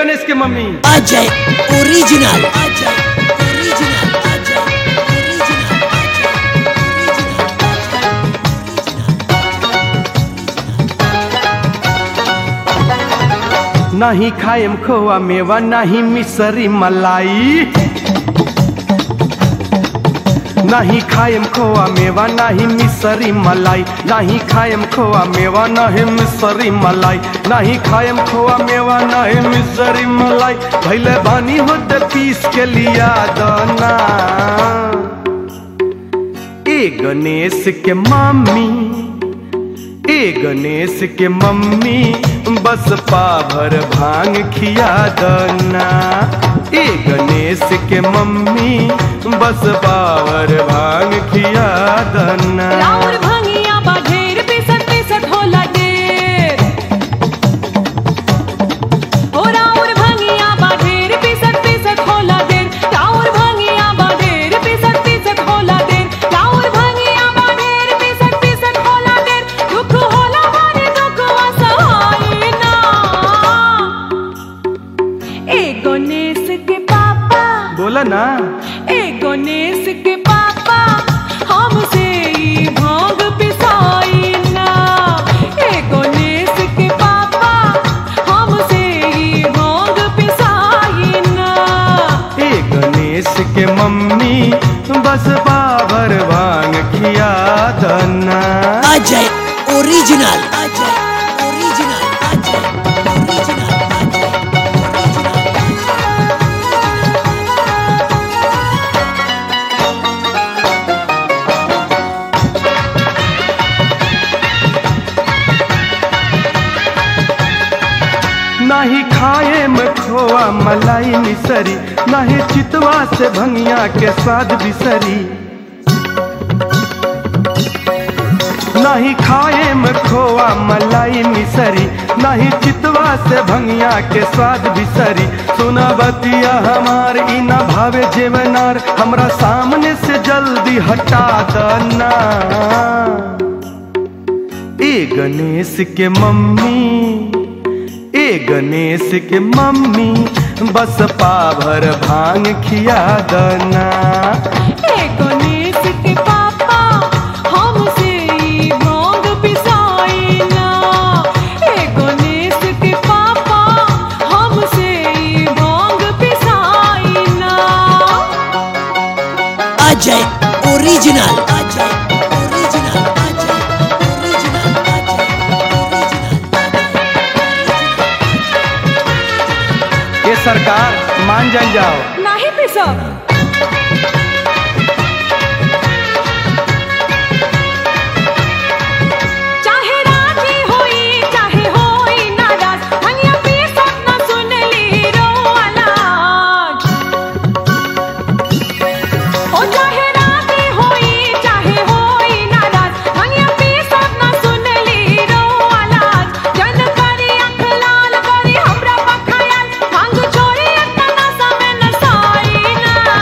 गणेश के mummy Ajay original Ajay original Ajay original नाही खाएम खोआ मेवा नाही मिसरी मलाई नाही खाएम खोआ मेवा नाही मिसरी मलाई नाही खाएम खोआ मेवा नहीं मिसरी मलाई नहीं खाएम खोआ मेवा नहीं मिसरी मलाई भैले बानी होते पीस के लिया दाना ए गणेश के मम्मी ए गणेश के मम्मी बस पाभर भांग खिया दना ए गणेश के मम्मी बस पावर भांग खिया दना राउर भंगिया बा ढेर पिसत पिसत होला ढेर ओ राउर भंगिया बा ढेर पिसत पिसत होला ढेर राउर भंगिया बा ढेर पिसत पिसत होला ढेर राउर भंगिया बा ढेर पिसत पिसत होला ढेर दुख होला भारी दुख असहाय ना ए गणेश के पापा बोला ना ए गणेश के पापा हमसे ई भांग पिसाई ना ए गणेश के पापा हमसे ई भांग पिसाई ना ए गणेश के मम्मी बस पावर भांग खिया दना Ajay original Ajay original Ajay original Ajay नहीं खाए में खोआ मलाई मिसरी नहीं चितवा से भंगिया के स्वाद बिसरी नहीं खाए में खोआ मलाई मिसरी नहीं चितवा से भंगिया के स्वाद बिसरी सुना बतिया हमार ई ना भावे जेवनार हमरा सामने से जल्दी हटा दना ए गणेश के मम्मी ए गणेश के मम्मी बस पाभर भांग खिया दना ए गणेश के पापा हमसे ई भांग पिसाई ना ए गणेश के पापा हमसे ई भांग पिसाई ना Ajay original Ajay original Ajay original Ajay ये सरकार मान जान जाओ नाही पिसब चाहे राजी होई चाहे होई नाराज हनिया पिसब न सुनली रो अनाज ओ चाहे राजी होई चाहे होई नाराज हनिया पिसब न सुनली रो अनाज जन करी अख लाल करी हमरा पखायल भांग छोड़ी अतना समय न साई ना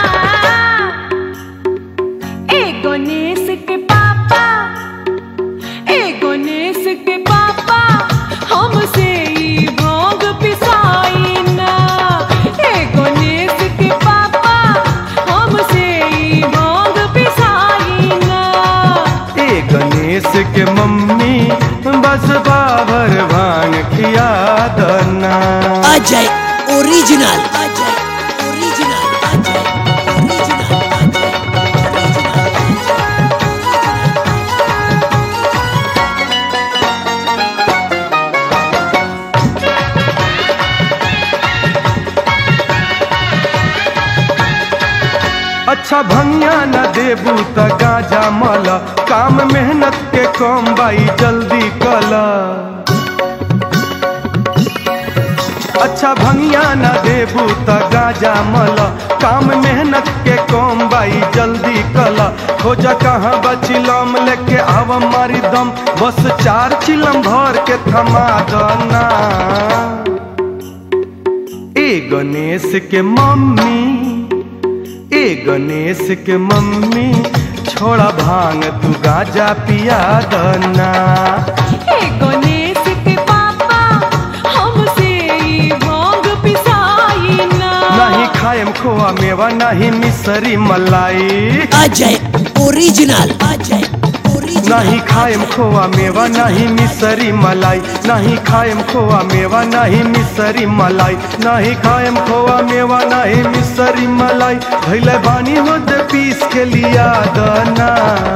ए गणेश के पापा ए गणेश के पापा हमसे ई भांग पिसाई ना ए गणेश के पापा हमसे ई भांग पिसाई ना ए गणेश के मम्मी बस पाभर भांग खिया दना Ajay original Ajay original Ajay original Ajay अच्छा भंगिया न देबू त गाजा मल काम मेहनत के कम बाई जल्दी कल अच्छा भंगिया न देबू त गाजा मल काम मेहनत के कम बाई जल्दी कल खोज कहाँ बचिलम लेके आव मारी दम बस चार चिलम भर के थमा दना ए गणेश के मम्मी ए गणेश के मम्मी छोड़ा भांग तू गाजा पिया दना ए गणेश के पापा हमसे ई भांग पिसा नहीं मिसरी मलाई अजय ओरिजिनल अजय ओरिजिनल नहीं खाएम खोआ मेवा नहीं मिसरी मलाई नहीं खाएम खोआ मेवा नहीं मिसरी मलाई नहीं खाएम खोआ मेवा नहीं मिसरी मलाई भैले बानी होत पीस के लिया दना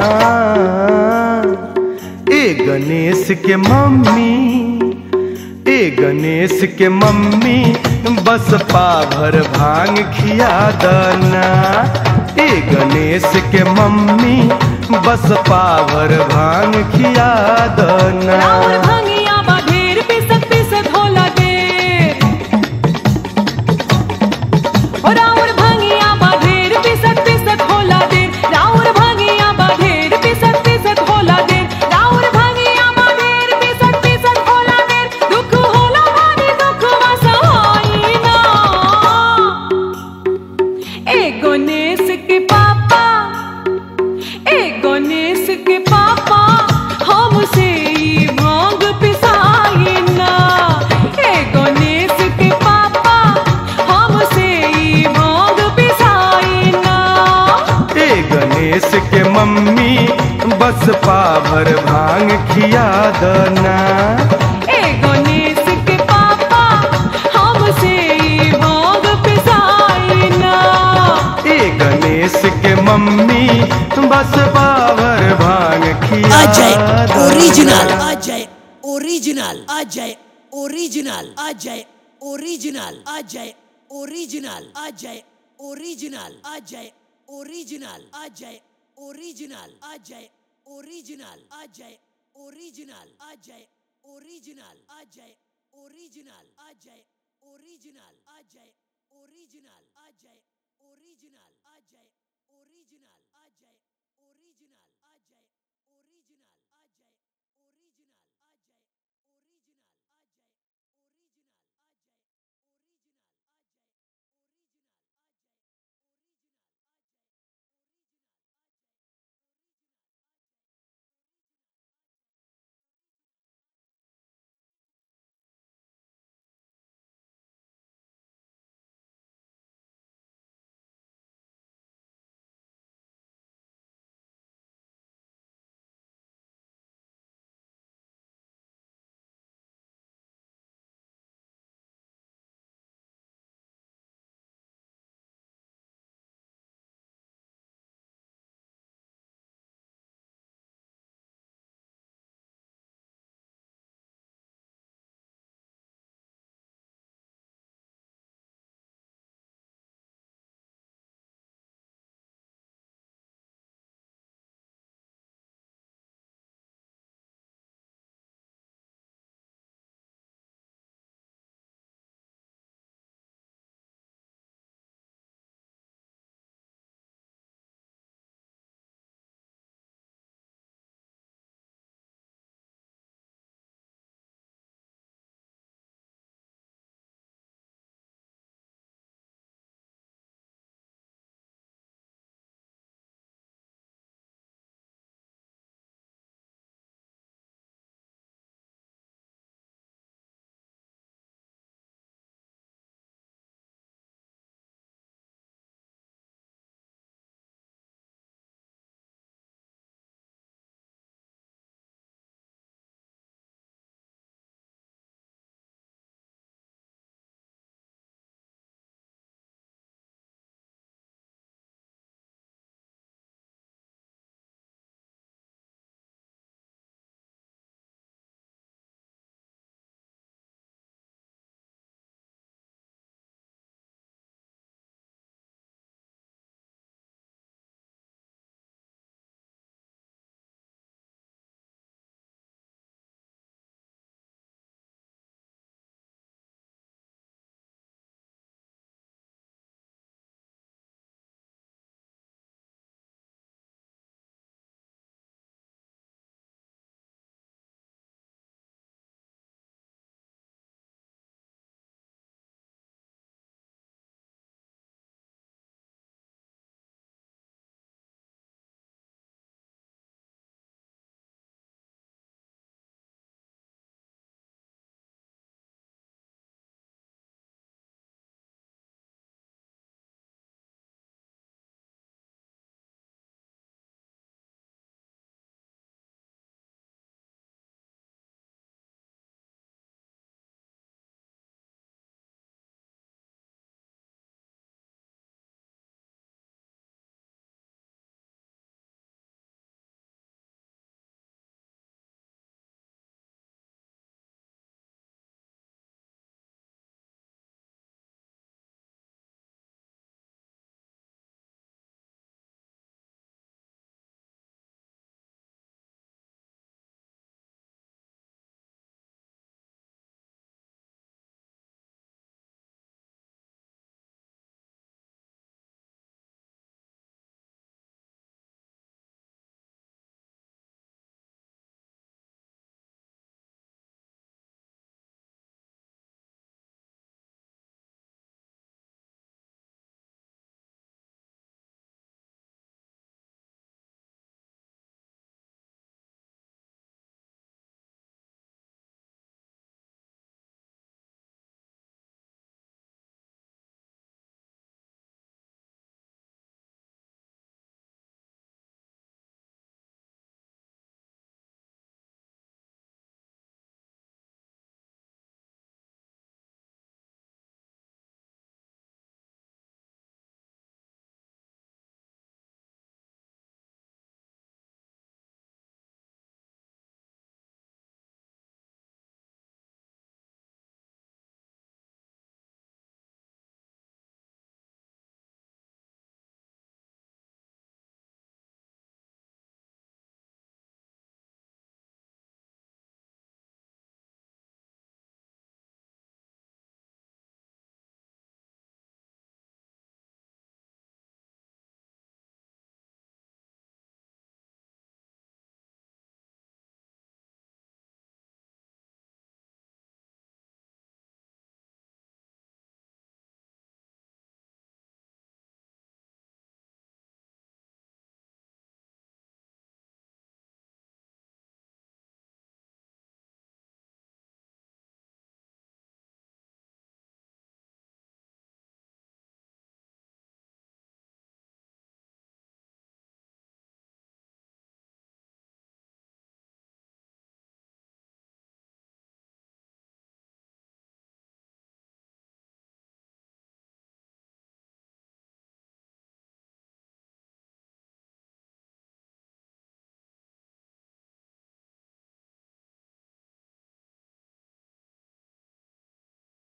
ए गणेश के मम्मी ए गणेश के मम्मी बस पाभर भांग खिया दना ए गणेश के मम्मी बस पाभर भांग खिया दना राउर भंगिया बा ढेर पिसत पिसत होला देर ओ राउर भंगिया बा ढेर पिसत पिसत होला देर राउर भंगिया बा ढेर पिसत पिसत होला देर राउर भंगिया बा ढेर पिसत पिसत होला देर दुख होला भारी दुख वसवाई ना ए गणेश के पापा ए गणेश के पापा हमसे ई भांग पिसाई ना ए गणेश के पापा हमसे ई भांग पिसाई ना ए गणेश के मम्मी बस पाभर भांग खिया दना ए गणेश के पापा हमसे ई भांग पिसाई ना ए गणेश के मम्मी बस पाभर भांग खिया अजय दना। Original Ajay original Ajay original Ajay original Ajay original Ajay original Ajay original Ajay original Ajay original Ajay original Ajay original Ajay original Ajay original Ajay original Ajay original Ajay original